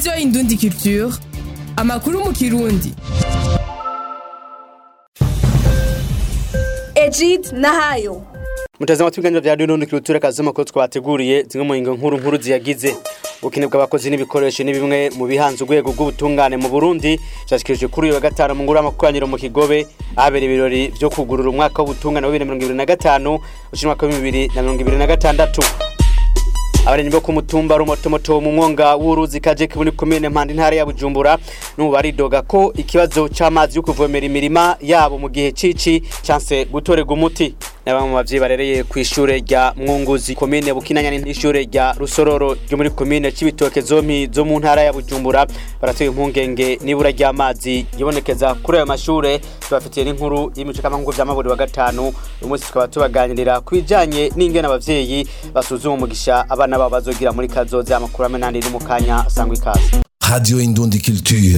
radiyo indundi culture amakuru mu kirundi Ejid Nahayo mutazama ibiganiro vya radiyo indundi culture kazi makuru twabateguriye zimwe mu ngingo nkuru nkuru ziyagize ubukene bw'abakozi n'ibikoresho ni bimwe mu bihanze urwego rw'ubutungane mu burundi vyashikirijwe kuri uyu wa gatanu mu ngoro y'amakoraniro mu kigobe ahabera ibirori vyo kugurura umwaka w'ubutungane wa bibiri na mirongo ibiri na gatanu ushira umwaka wa bibiri na mirongo ibiri na gatandatu abarimyi bo ku mutumba rumotomoto mu mwonga w'uruzi kajeke muri komine mpanda intara ya bujumbura n'ubu baridoga ko ikibazo c'amazi yo kuvomera imirima yabo mu gihe cici canse gutorerwa umuti na bamwe mu bavyeyi barereye kw'ishure rya mwunguzi komine bukinanyana n'ishure rya rusororo ryo muri komine c'ibitoke zompi zo mu ntara ya bujumbura baratoye impungenge n'ibura ry'amazi yibonekeza kuri ayo mashure tubafitiye n'inkuru y'imico k'amahugu vy'amaburi wa gatanu uyu munsi tukaba tubaganirira ku bijanye n'ingene abavyeyi basuzuma umugisha abana babo bazogira muri kazoza amakuru amwe n'andi ni mu kanya sangwa ikaze Radio Indundi Culture.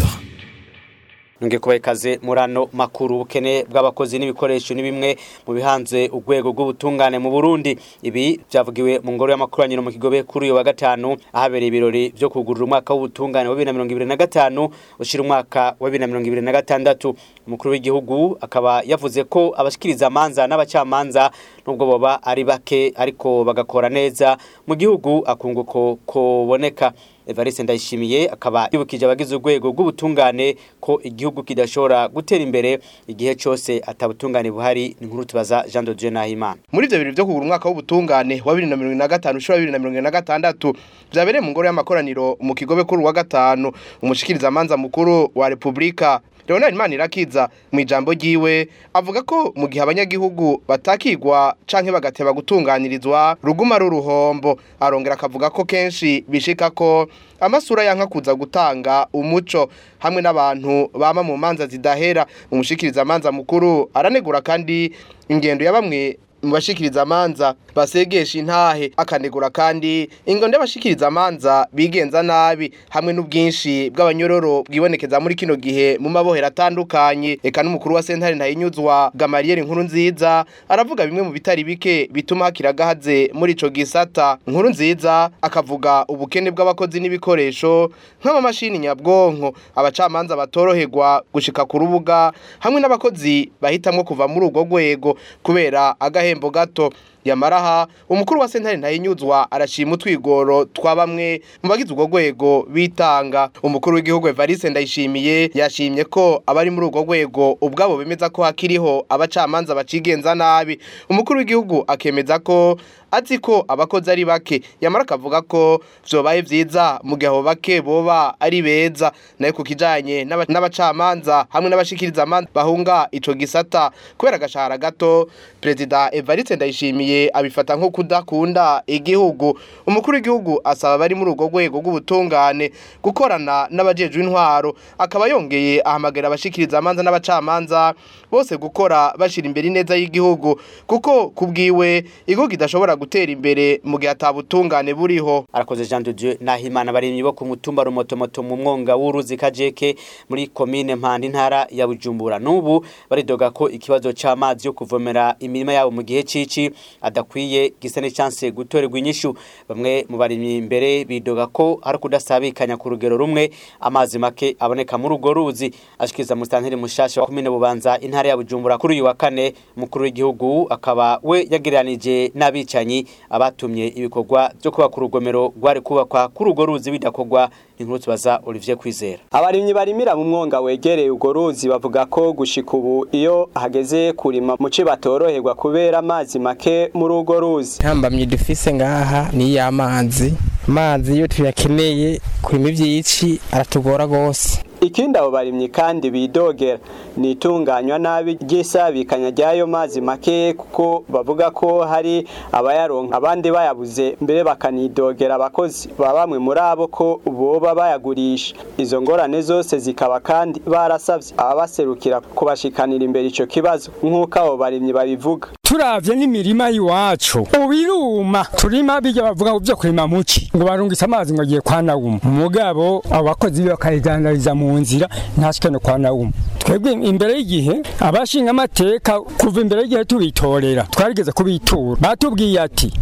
nge kubaha ikaze muri ano makuru ubukene bw'abakozi n'ibikoresho ni bimwe mu bihanze urwego rw'ubutungane mu burundi ibi vyavugiwe mu ngoro y'amakoraniro mu kigobe kuri uyu wa gatanu ahabereye ibirori vyo kugurura umwaka w'ubutungane wa bibiri na mirongo ibiri na gatanu ushira umwaka wa bibiri na mirongo ibiri na gatandatu umukuru w'igihugu akaba yavuze ko abashikiriza amanza n'abacamanza nubwo boba ari bake ariko bagakora neza mu gihugu akunguko koboneka Evariste Ndayishimiye akaba yibukije abagize urwego rw'ubutungane ko igihugu kidashobora gutera imbere igihe cyose atabutungane buhari ni nkuru tubaza Jean de Dieu Nahimana muri ivyo birori vyo kugura umwaka w'ubutungane wa bibiri na mirongo na gatanu ushura bibiri na mirongo na gatandatu vyabereye mu ngoro y'amakoraniro mu kigobe kuri uwa gatanu umushikirizamanza mukuru wa repubulika Leonard Manirakiza mu ijambo ryiwe avuga ko mu gihe abanyagihugu batakigwa canke bagateba gutunganirizwa ruguma ruruhombo arongera akavuga ko kenshi bishika ko amasura yanka kuza gutanga umuco hamwe n'abantu bama mu manza zidahera umushikiriza amanza mukuru aranegura kandi ingendo ya bamwe mu bashikiriza amanza basegesha intahe akanegura kandi ingondo y'abashikiriza amanza bigenza nabi hamwe n'ubwinshi bw'abanyororo bwibonekeza muri kino gihe mu mabohero atandukanye eka n'umukuru wa sentare ntayinyuzwa Gamaliel nkuru nziza aravuga bimwe mu bitari bike bituma hakira gahaze muri ico gisata nkuru nziza akavuga ubukene bw'abakozi n'ibikoresho nk'amamashini nyabwonko abacamanza batoroherwa gushika ku rubuga hamwe n'abakozi bahitamwo kuva muri urwo rwego kubera agahe igihembo gato yamaraha umukuru wa sentare ntayinyuzwa arashima utwigoro twa bamwe mu bagize urwo rwego bitanga umukuru w'igihugu Evariste Ndayishimiye yashimye ko abari muri urwo rwego ubwabo bemeza ko hakiriho abacamanza bacigenza nabi umukuru w'igihugu akemeza ko azi ko abakozi ari bake yamara akavuga ko vyobaye vyiza mu gihe abo bake boba ari beza nayo ku kijanye n'abacamanza hamwe n'abashikiriza amanza bahunga ico gisata kubera agashahara gato perezida Evariste Ndayishimiye abifata nko kudakunda igihugu umukuru w'igihugu asaba abari muri urwo rwego rw'ubutungane gukorana n'abajejwe intwaro akaba yongeye ahamagara abashikiriza amanza n'abacamanza bose gukora bashira imbere ineza y'igihugu kuko kubwiwe igihugu kidashobora gutera imbere mu gihe atabutungane buriho arakoze Jean de Dieu Nahimana barimyi bo ku mutumba rumotomoto mu mwonga w'uruzi kajeke muri komine Mpanda intara ya Bujumbura nubu baridoga ko ikibazo c'amazi yo kuvomera imirima yabo mu gihe cici adakwiye gisa n'ichanse gutorerwa inyishu bamwe mu barimyi imbere bidoga ko hari kudasabikanya ku rugero rumwe amazi make aboneka muri urwo ruzi ashikiriza musitanteri mushasha wa komine Bubanza intara ya Bujumbura kuri uyu wa kane mukuru w'igihugu akaba we yagereranije n'abicanyi abatumye ibikorwa byo kubaka urugomero rwari kubakwa kuri urwo ruzi bidakorwa inkuru tubaza Olivier Kwizera abarimyi barimira mu mwonga wegereye urwo ruzi bavuga ko gushika ubu iyo hageze kurima muci batoroherwa kubera amazi make muri urwo ruzi ntambamye dufise ngaha ni y'amazi amazi iyo tuyakeneye kurima ivyici aratugora gose ikindi abo barimyi kandi bidogera ni itunganywa nabi ry'isabikanya ry'ayo mazi make kuko bavuga ko hari abayaronka abandi bayabuze mbere bakanidogera abakozi ba bamwe muri abo ko boba bayagurisha izo ngorane zose zikaba kandi barasavye ababaserukira kubashikanira imbere ico kibazo nk'uko abo barimyi babivuga turavye n'imirima y'iwacu ubiruma turima bijya bavuga ngo byo kurima muki ngo barungitse amazi ngo agiye kwa nawuma mugabo abakozi bakayidandariza mu nzira ntashike no kwa nawuma twebwe imbere y'igihe abashinga amateka kuva imbere y'igihe tubitorera twarigeze kubitura batubwiye ati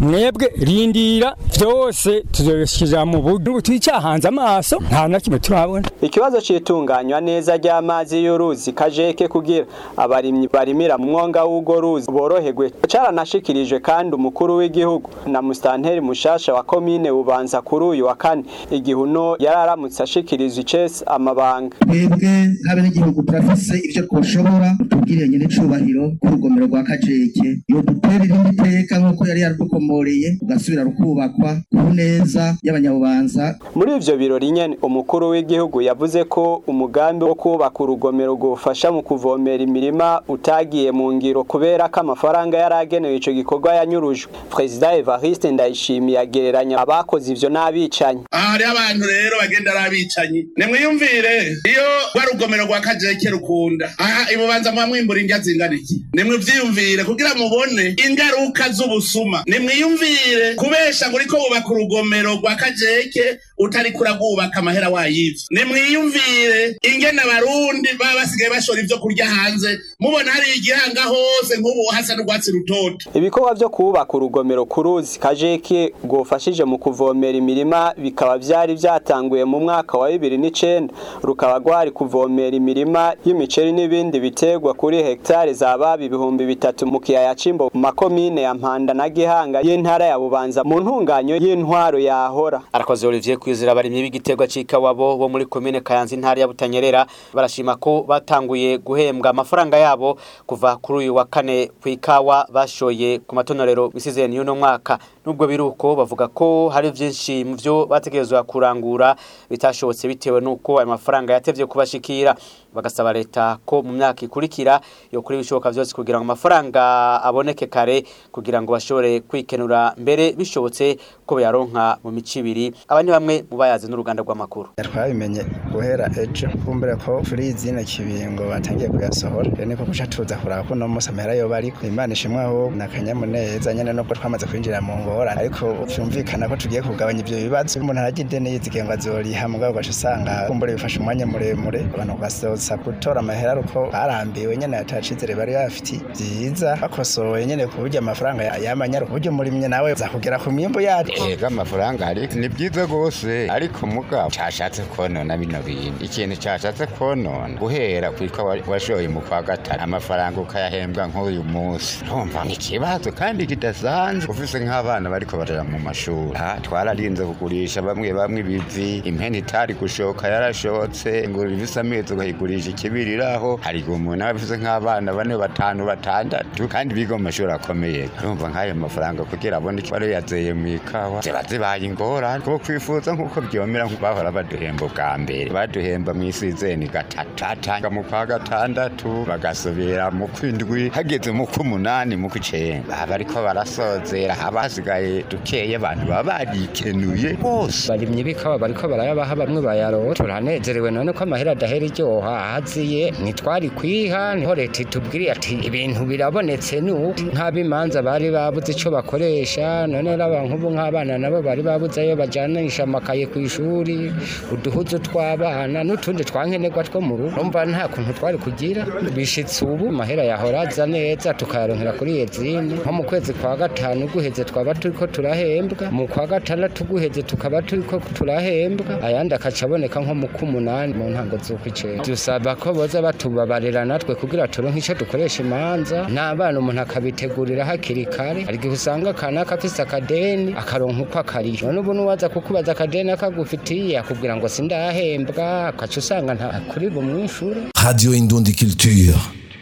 mwebwe rindira byose tuzobishikira mu buryo twicahanze amaso nta na kimwe turabona ikibazo c'itunganywa neza ry'amazi y'uruzi kajeke kugira abarimyi barimira mu mwonga w'ugo ruzi boroherwe caranashikirijwe kandi umukuru w'igihugu na mustanteri mushasha wa komine bubanza kuri uyu wa kane igihe uno yararamutse ashikirizwa icese amabanga twebwe nk'abenegihugu turafise ivyo twoshobora tubwiriye nyene icubahiro k'urugomero rwa kajeke iyo dutera irindi teka nk'uko yari yaradukomoreye ugasubira rukubakwa ku neza y'abanyabubanza muri ivyo birori nyene umukuru w'igihugu yavuze ko umugambi wo kubaka urugomero rwofasha mu kuvomera imirima utagiye mu ngiro kubera ko amafaranga yari agenewe ico gikorwa yanyurujwe perezida evariste ndayishimiye agereranya abakoze ivyo n'abicanyi aha hariho abantu rero bagenda ari abicanyi nimwiyumvire iyo rwa rugomero rwa kajeke rukunda aha ibubanza muba mwimbura indya zingana iki nimwivyiyumvire kugira mubone ingaruka z'ubusuma nimwiyumvire kubesha ngo uriko wubaka urugomero rwa kajeke utariko uragwubaka amahera wayivye nimwiyumvire ingene abarundi baba basigaye bashora ivyo kurya hanze mubona hari igihanga hose nk'ubu hasa n'urwatsi rutoto ibikorwa vyo kubaka urugomero ku ruzi kajeke rwofashije mu kuvomera imirima bikaba vyari vyatanguye mu mwaka wa bibiri n'icenda rukaba rwari kuvomera imirima y'imiceri n'ibindi biterwa kuri hegitari zababa ibihumbi bitatu mu kiyaya c'imbo mu makomine ya mpanda na gihanga y'intara ya bubanza mu ntunganyo y'intwaro yahora arakoze Olivier kwizera abarimyi b'igiterwa c'ikawabo bo muri komine Kayanza intara ya Butanyerera barashima ko batanguye guhembwa amafaranga yabo kuva kuri uyu wa kane ku ikawa bashoye ku matonorero misizeni y'uno mwaka nubwo biruko bavuga ko hari vyinshi mu vyo bategerezwa kurangura bitashobotse bitewe nuko ayo mafaranga yatevye kubashikira bagasaba leta ko mu myaka ikurikira yo kuri bishoboka vyose kugira ngo amafaranga aboneke kare kugira ngo bashobore kwikenura mbere bishobotse ko bayaronka mu mici ibiri aba ni bamwe mu bayazi n'uruganda rw'amakuru twabimenye guhera ejo kumbure ko kuri izina kibingo batangiye kuyasohora rero niko kuca tuza kuraba ko no munsi amahera yoba ariko imana ishimwe aho na kanyamuneza nyene nubwo twamaze kwinjira mu ngorane ariko vyumvikana ko tugiye kugabanya ivyo bibazo umuntu aragira ideni yizigiye ngo azoriha mugabo ugaca usanga kumbure bifashe umwanya muremure abantu basoza gutora amahera uko barambiwe nyene atacizere bari bafiti vyiza bakosoye nyene ku buryo amafaranga yamanyara ku buryo murimye nawe zakugera ku myimbo yacu ega amafaranga ari ni byiza gose ariko mugabo cashatse konona bino bintu ikintu cashatse konona guhera kwitwa washoye mu kwa gatatu amafaranga ukayahembwa nk'uyu munsi urumva ni ikibazo kandi kidasanzwe ufise nk'abana bariko barera mu mashuri ha twararinze kugurisha bamwe bamwe ibivi impene itari gushoka yarashotse ingurube ifise amezi ukayigurisha ikibiriraho hari igihe umuntu aba afise nk'abana bane batanu batandatu kandi biga mu mashuri akomeye urumva nk'ayo mafaranga kugira abone icyo bari yazeye mu ikawa ziba zibaye ingorane kuko kwifuza nk'uko byomera bahora baduhemba ubwa mbere baduhemba mu isizeni gatatu atanga mu kwa gatandatu bagasubira mu kwindwi hageze mu kw'umunani mu kw'icenda baba bariko barasozera haba hasigaye dukeye abantu baba barikenuye bose barimye bikawa bariko barayabaha bamwe bayarora turanezerewe none ko amahera adahera iryoha ahaziye ntitwari kwiha niho leta itubwiriye ati ibintu birabonetse nuko nk'abimanza bari babuze ico bakoresha none raba nk'ubu nk'abana nabo bari babuze ayo bajanisha amakaye ku ishuri uduhuzu tw'abana n'utundi twankenerwa two mu rugo umva nta kuntu twari kugira bishitse ubu amahera yahora aza neza tukayaronkera kuri yezini nko mu kwezi kwa gatanu guheze twaba turiko turahembwa mu kwa gatandatu guheze tukaba turiko turahembwa ayandi akaca aboneka nko mu k'umunani mu ntango z'ukw'icenda dusaba ko boza batubabarira natwe kugira turonke ico dukoresha imanza n'abana umuntu akabitegurira hakiri kare hari igihe usanga kanaka afise akadeni akaronka uko akariyo none ubu nuwaza kukubaza akadeni akagufitiye akubwira ngo sindahembwa akaca usanga nta kuri bumwishure Radio Indundi Culture.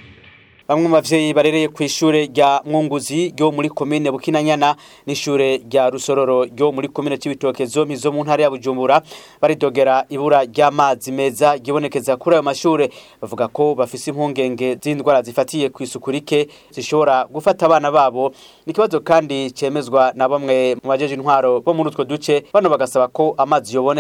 Bamwe mu bavyeyi barereye ku ishure rya Mwunguzi ryo muri komine Bukinanyana n'ishure rya Rusororo ryo muri komine Cibitoke zompi zo mu ntara ya Bujumbura baridogera ibura ry'amazi meza gibonekeza kuri ayo mashure bavuga ko bafise impungenge z'indwara zifatiye ku isuku rike zishobora gufata abana babo ikibazo kandi cemezwa na bamwe mu bajeje intwaro bo muri utwo duce bano bagasaba ko amazi yoboneka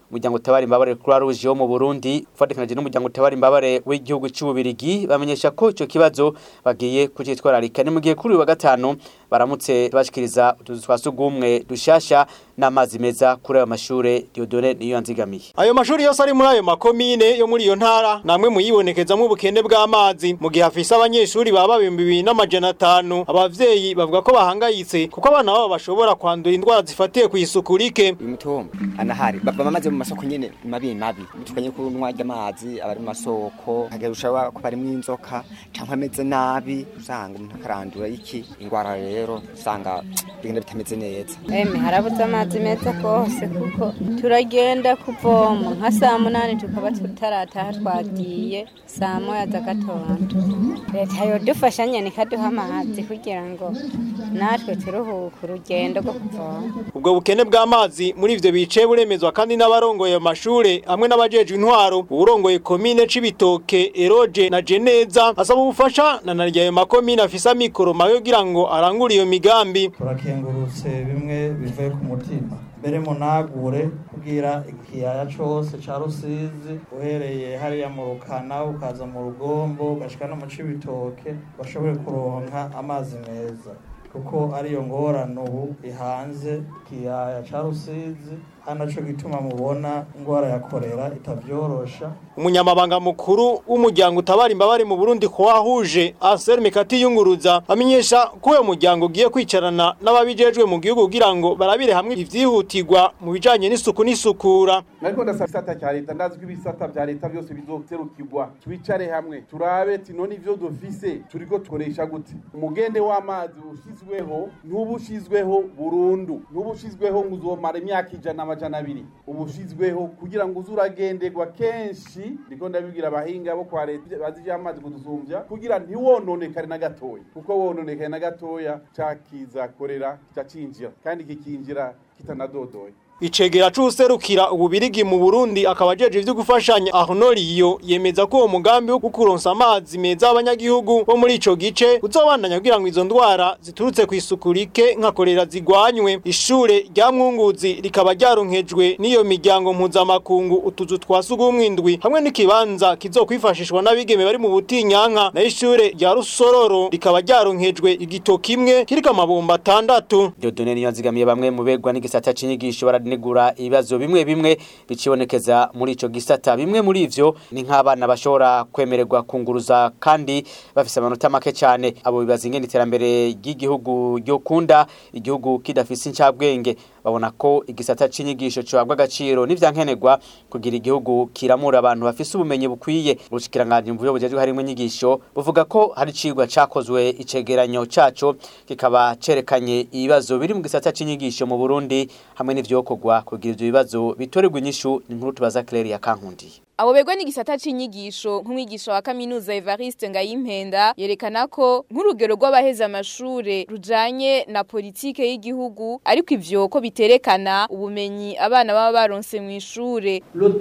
umuryango utabara imbabare Croix Rouge wo mu Burundi ufatikanyije n'umuryango utabara imbabare w'igihugu cy'ububirigi bamenyesha ko ico kibazo bagiye kucitwararika ni mu gihe kuri uyu wa gatanu baramutse bashikiriza utuzu twa sugumwe dushasha n'amazi meza kuri ayo mashure Diodone niyo yanzigamiye Ayo mashuri yose ari muri ayo makomine yo muri iyo ntara namwe muyibonekezamo ubukene bw'amazi mu gihe afise abanyeshuri baba ibihumbi bibiri n'amajana atanu abavyeyi bavuga ko bahangayitse kuko abana babo bashobora kwandura indwara zifatiye ku isuku rike uyu mutumba anahari bava amazi mu masoko nyene mabi mabi tukanye kunywa ry'amazi abari mu masoko hagerusha ko barimwo inzoka canke ameze nabi usanga umuntu akarandura iki ingwara rero usanga bigenda bitameze neza eme harabuze amazi meza kose kuko turagenda kuvoma nka saa munani tukaba tutarataha twagiye saa moya z'agatondo leta yodufasha nyene ikaduha amazi kugira ngo natwe turuhuke urugendo rwo kuvoma ubwo bukene bw'amazi muri ivyo bice buremezwa kandi n'abarongoye ayo mashure hamwe n'abajejwe intwaro uwurongoye komine c'ibitoke eroje na jeneza asaba ubufasha na narya ayo makomine afise amikoro mabi kugira ngo arangure iyo migambi turakengurutse bimwe bivuye ku mutima mbere munagure kugira ikiyaya cose ca rusizi uhereye hariya mu rukana ukaza mu rugombo ugashika no mu cibitoke bashobore kuronka amazi meza kuko ariyo ngorane ubu ihanze ikiyaya ca rusizi ari naco gituma mubona ingwara ya korera itavyorosha umunyamabanga mukuru w'umuryango utabara imbabare mu Burundi ko wahuje Anselme Mikati yunguruza amenyesha ko uyo muryango ugiye kwicarana n'ababijejwe mu gihugu kugira ngo barabire hamwe ivyihutirwa mu bijanye n'isuku n'isukura nariko ndasaba isata cya leta ndazi ko ibisata vya leta byose bizoserukirwa twicare hamwe turabe ti none ivyo dufise turiko tukoresha gute umugende w'amazi ushizweho ntubushizweho burundu ntubushizweho ngo uzomara imyaka ijana amajana abiri ubushizweho kugira ngo uze uragenderwa kenshi ndiko ndabibwira abahinga bo kwa leta bazi ivy'amazi kudusumbya kugira ntiwononekare na gatoya kuko wononekaye na gatoya cakiza korera cacinjira kandi kikinjira kitanadodoye Icegera c'userukira ububirigi mu Burundi akaba ajeje ivyo gufashanya Arnoliyo yemeza ko uwo mugambi wo kukuronsa amazi meza abanyagihugu bo muri ico gice uzobandanya kugira ngo izo ndwara ziturutse ku isuku rike nka korera zigwanywe ishure rya Mwunguzi rikaba ryaronkejwe n'iyo miryango mpuzamakungu utuzu twa sugumwe indwi hamwe n'ikibanza kizokwifashishwa n'abigeme bari mu butinyanka na ishure rya Rusororo rikaba ryaronkejwe igito kimwe kiriko amabomba atandatu Diodone niyo yanzigamiye bamwe mu begwa n'igisata c'inyigisho baranegura ibibazo bimwe bimwe bicibonekeza muri ico gisata bimwe muri ivyo ni nk'abana bashobora kwemererwa kunguruza kandi bafise amanota make cyane abo bibaza ingene iterambere ry'igihugu ryo kunda igihugu kidafise incabwenge babona ko igisata c'inyigisho cobwa agaciro n'ivyankenerwa kugira igihugu kiramura abantu bafise ubumenyi bukwiye ubushikiranganje mu bujejwe harimo inyigisho buvuga ko hari cigwa cakozwe icegeranyo caco kikaba cerekanye ibibazo biri mu gisata c'inyigisho mu Burundi hamwe n'ivyokorwa kugira ivyo bibazo bitorerwa inyishu ni nkuru tubaza Claire ya Kankundi Abo begwa n'igisata c'inyigisho nk'umwigisha wa kaminuza Evariste Ngayimpenda yerekana ko nk'urugero rw'abaheza amashure rujanye na politike y'igihugu ariko ivyo ko biterekana ubumenyi abana baba baronse mu ishure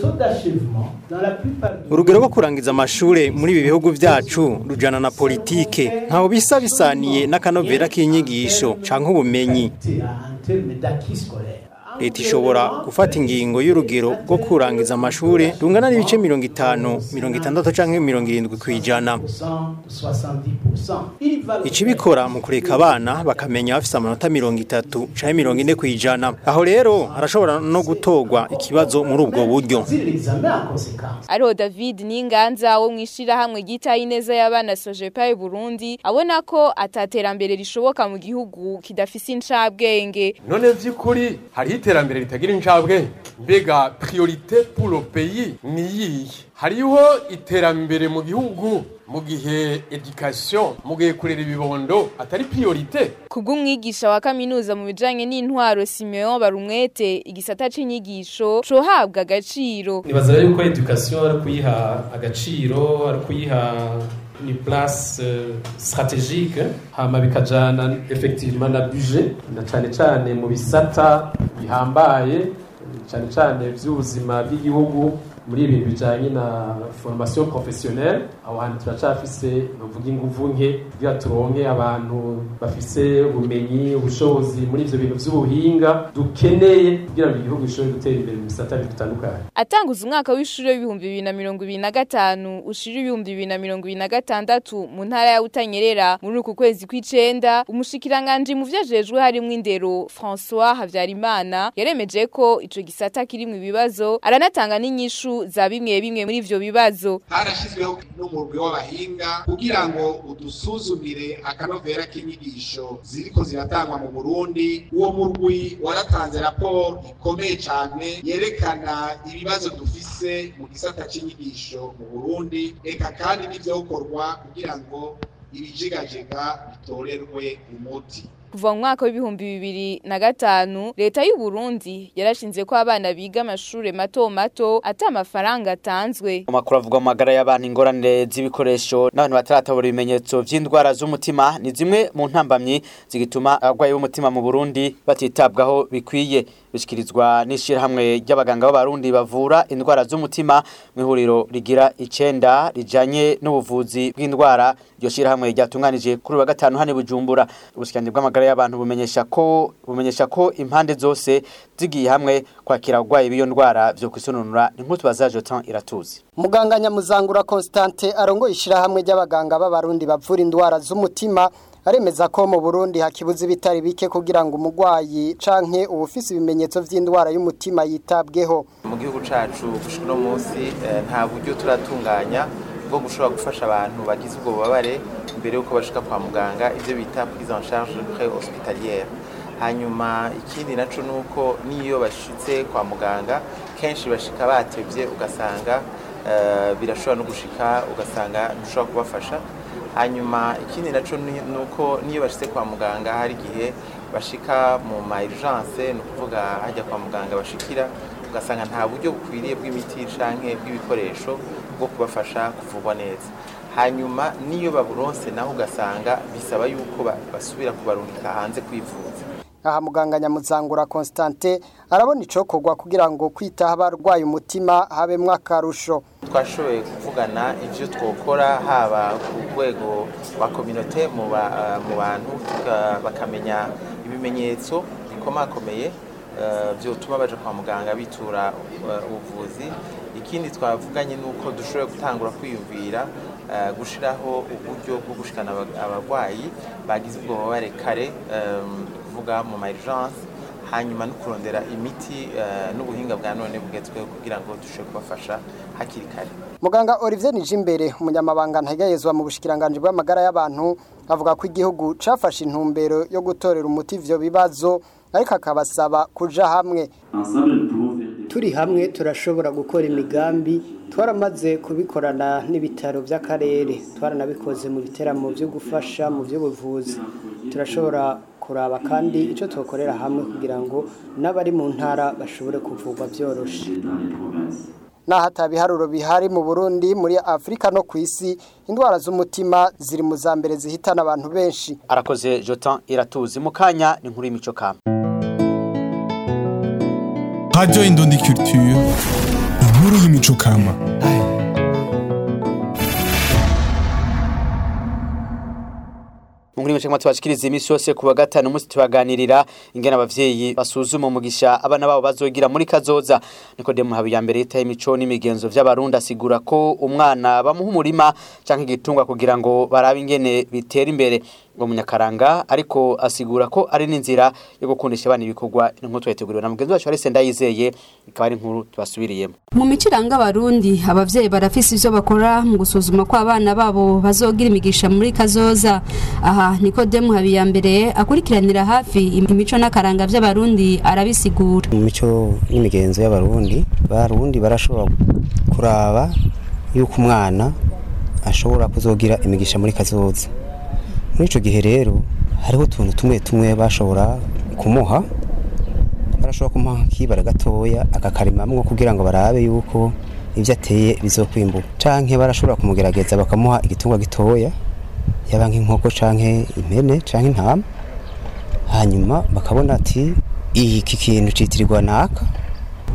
Urugero rwo kurangiza amashure muri ibi bihugu vyacu rujana na politike ntaho bisa bisaniye n'akanovera k'inyigisho canke ubumenyi leta ishobora gufata ingingo y'urugero rwo kurangiza amashuri rungana n'ibice mirongo itanu mirongo itandatu canke mirongo irindwi ku ijana ikibikora mu kureka abana bakamenya bafise amanota mirongo itatu canke mirongo ine ku ijana aho rero harashobora no gutorwa ikibazo muri ubwo buryo ariho David Ninganza wo mwishira hamwe gita ineza y'abana Sojepa Burundi abona ko ataterambere rishoboka mu gihugu kidafise incabwenge none vy'ukuri hari iterambere ritagira incabwenge mbega priorite pour le pays ni yihe hariho iterambere mu gihugu mu gihe education mu gihe kurera ibibondo atari priorite kubw'umwigisha wa kaminuza mu bijanye n'intwaro Simeon Barumwete igisata c'inyigisho cohabwa agaciro nibaza yuko education ari kuyiha agaciro ari kuyiha ni place uh, stratégique hama bikajana effectivement na budget na cane cane mu bisata bihambaye cane cane vy'ubuzima bw'igihugu muri ibintu bijanye na formation professionnelle aho hantu turacafise novuga inguvu nke kugira turonke abantu bafise ubumenyi ubushobozi muri ivyo bintu vy'ubuhinga dukeneye kugira ngo igihugu gishobore gutera imbere mu bisata bitandukanye atanguza umwaka w'ishuri w'ibihumbi bibiri na mirongo ibiri na gatanu ushira ibihumbi bibiri na mirongo ibiri na gatandatu mu ntara ya Butanyerera muri uku kwezi kw'icenda umushikiranganji mu vyajejwe harimwo indero François Havyarimana yaremeje ko ico gisata kirimwo ibibazo aranatanga n'inyishu za bimwe bimwe muri ivyo bibazo harashyizweho n'umurwi w'abahinga kugira ngo udusuzumire akanovera k'inyigisho ziriko ziratangwa mu Burundi uwo murwi waratanze raporo ikomeye cyane yerekana ibibazo dufise mu gisata c'inyigisho mu Burundi eka kandi n'ivyokorwa kugira ngo ibijigajega bitorerwe umuti kuva mu mwaka w'ibihumbi bibiri na gatanu leta y'u Burundi yarashinze ko abana biga amashure mato mato ata amafaranga atanzwe amakuru avuga mu magara y'abantu ingorane z'ibikoresho n'abantu bataratabura ibimenyetso vy'indwara z'umutima ni zimwe mu ntambamyi zigituma abarwayi b'umutima mu Burundi batitabwaho bikwiye bishikirizwa n'ishirahamwe ry'abaganga b'abarundi bavura indwara z'umutima mu ihuriro rigira icenda rijanye n'ubuvuzi bw'indwara iryo shirahamwe ryatunganije kuri wa gatanu hano i Bujumbura ubushikiranganje bw'amagara y'abantu bumenyesha ko bumenyesha ko impande zose zigiye hamwe kwakira abarwayi b'iyo ndwara vyo kwisununura inkuru tubaza Jotan iratuzi muganga nyamuzangura Constante arongoye ishirahamwe ry'abaganga b'abarundi bavura indwara z'umutima aremeza ko mu Burundi hakibuza ibitari bike kugira ngo umugwayi canke ubufise ibimenyetso vy'indwara y'umutima yitabweho mu gihugu cacu gushika no munsi nta buryo turatunganya bwo gushobora gufasha abantu bagize ubwo bubabare mbere yuko bashika kwa muganga ivyo bita prise en charge pré-hospitalière hanyuma ikindi naco nuko niyo bashitse kwa muganga kenshi bashika batevye ugasanga uh, birashobora no gushika ugasanga ntushobora kubafasha hanyuma ikindi naco nuko niyo bashitse kwa muganga hari igihe bashika mu ma urgence ni ukuvuga hajya kwa muganga bashikira ugasanga nta buryo bukwiriye bw'imiti canke bw'ibikoresho bwo kubafasha kuvurwa neza hanyuma niyo baburonse naho ugasanga bisaba yuko basubira kubarungika hanze kwivuza aha muganga nyamuzangura Constante arabona icokorwa kugira ngo kwitaho abarwaye umutima habemwo akarusho twashoboye kuvugana ivyo twokora haba ku rwego rwa kominote mu bantu bakamenya ibimenyetso bikomakomeye vyotuma baja kwa muganga bitura ubuvuzi ikindi twavuganye nuko dushoboye gutangura kwiyumvira gushiraho uburyo bwo gushikana abarwayi bagize ubwo bubabare kare kuvuga mu ma urgence hanyuma no kurondera imiti n'ubuhinga bwa none bugezweho kugira ngo dushobore kubafasha hakiri kare muganga Olivier Nijimbere umunyamabanga ntagayezwa mu bushikiranganje bw'amagara y'abantu avuga ko igihugu cafashe intumbero yo gutorera umuti ivyo bibazo ariko akabasaba kuja hamwe turi hamwe turashobora gukora imigambi twaramaze kubikorana n'ibitaro by'akarere twaranabikoze mu biteramo byo gufasha mu by'ubuvuzi turashobora kuraba kandi icyo tubakorera hamwe kugira ngo n'abari mu ntara bashobore kuvurwa byoroshe naho atabiharuro bihari mu Burundi muri Afrika no ku isi indwara z'umutima ziri mu za mbere zihitana abantu benshi arakoze Jotan iratuzi mu kanya ni nkuru y'imico kama Radio Indundi Culture inkuru y'imico kama Munguri mchekama tubashikiriza imisi yose kuwa gatanu musi tubaganirira ingene abavyeyi basuzuma umugisha abana babo bazogira muri kazoza Nikodemu Habiyambere yitaye imico n'imigenzo vy'abarundi asigura ko umwana bamuha umurima canke igitungwa kugira ngo barabe ingene bitera imbere ngo munyakaranga ariko asigura ko ari n'inzira yo gukundisha abana ibikorwa inkuru twayiteguriwe na mugenzi wacu Arise Ndayizeye ikaba ari inkuru tubasubiriyemo mu miciranga abarundi abavyeyi barafise ivyo bakora mu gusuzuma ko abana babo bazogira imigisha muri kazoza aha Nikodemu Habiyambere akurikiranira hafi imico n'akaranga vy'abarundi arabisigura mu mico n'imigenzo y'abarundi barundi barashobora kuraba yuko umwana ashobora kuzogira imigisha muri kazoza muri icyo gihe rero hariho utuntu tumwe tumwe bashobora kumuha barashobora kumuha nk'ibara gatoya akakarimamwo kugira ngo barabe yuko ibyo ateye bizokwimbuka canke barashobora kumugerageza bakamuha igitungwa gitoya yaba nk'inkoko canke impene canke intama hanyuma bakabona ati iki kintu citirirwa naka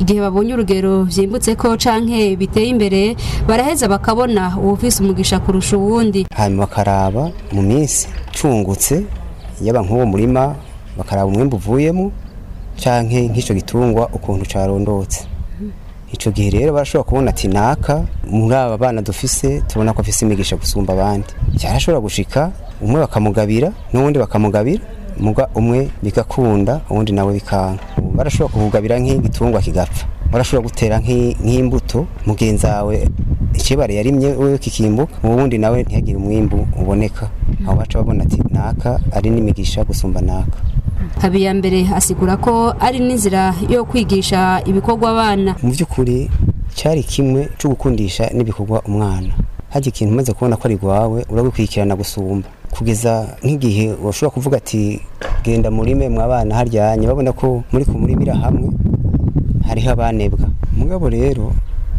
igihe babonye urugero vyimbutse ko canke biteye imbere baraheza bakabona uwufise umugisha kurusha uwundi hanyuma bakaraba mu minsi cungutse yaba nk'uwo murima bakaraba umwembe uvuyemo canke nk'ico gitungwa ukuntu carondotse ico gihe rero barashobora kubona ati naka muri aba bana dufise tubona ko afise imigisha gusumba abandi cyarashobora gushika umwe bakamugabira n'uwundi bakamugabira muga umwe bigakunda uwundi nawe bikanga barashobora kukugabira nk'igitungwa kigapfa barashobora gutera nk'i- nk'imbuto mugenzi wawe ikibare yarimye wewe kikimbuka uwundi nawe ntihagire umwimbu uboneka aho baca babona ati naka ari n'imigisha gusumba naka habiyambere asigura ko ari n'inzira yo kwigisha ibikorwa abana mu by'ukuri cyari kimwe cyo gukundisha n'ibikorwa umwana hajya ikintu umaze kubona ko ari rwawe urabikurikirana gusumba kugeza nk'igihe washobora kuvuga ati genda murime mwabana haryanye babona ko muri kumurimira hamwe hariho abanebwa mugabo rero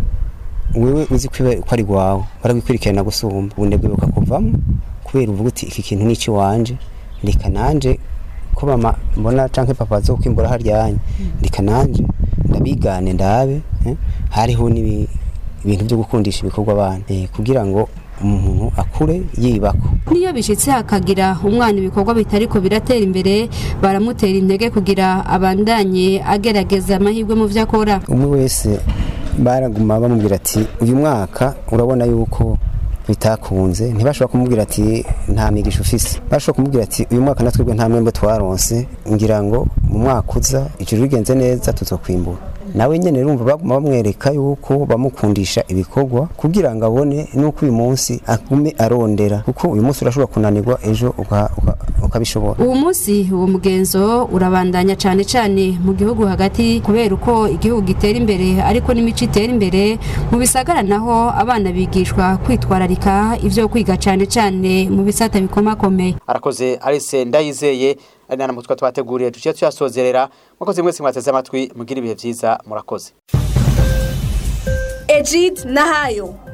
wewe uzi ko iba- ko ari rwawe barabikurikirana gusumba ubunebwe bukakuvamo kubera uvuga uti iki kintu ni ikiwanje reka nanje ko mama mbona canke papa zo kwimbura haryanye reka nanje ndabigane ndabe eh, hariho n'ibi- ibintu byo gukundisha ibikorwa abana eh, kugira ngo umuntu akure yibako niyo bishitse hakagira umwana ibikorwa bitariko biratera imbere baramutera intege kugira abandanye agerageza amahirwe mu vyo akora umwe wese baraguma bamubwira ati uyu mwaka urabona yuko bitakunze ntibashobora kumubwira ati nta migisha ufise bashobora kumubwira ati uyu mwaka natwebwe nta mwembe twaronse ngira ngo mu mwaka uza ijuru rigenze neza tuzokwimbura nawe nyene urumva baguma bamwereka yuko bamukundisha ibikorwa kugira ngo abone nuko uyu munsi agume arondera kuko uyu munsi urashobora kunanirwa ejo uka- uka- ukabishobora uwo munsi uwo mugenzo urabandanya cane cane mu gihugu hagati kubera uko igihugu gitera imbere ariko n'imico itera imbere mu bisagara naho abana bigishwa kwitwararika ivyo kwiga cane cane mu bisata bikomakomeye arakoze Alice ndayizeye ari nana mutwa twateguriye tuciye tuyasozerera mwakoze mwese mwateze amatwi mugira ibihe vyiza murakoze Ejid Nahayo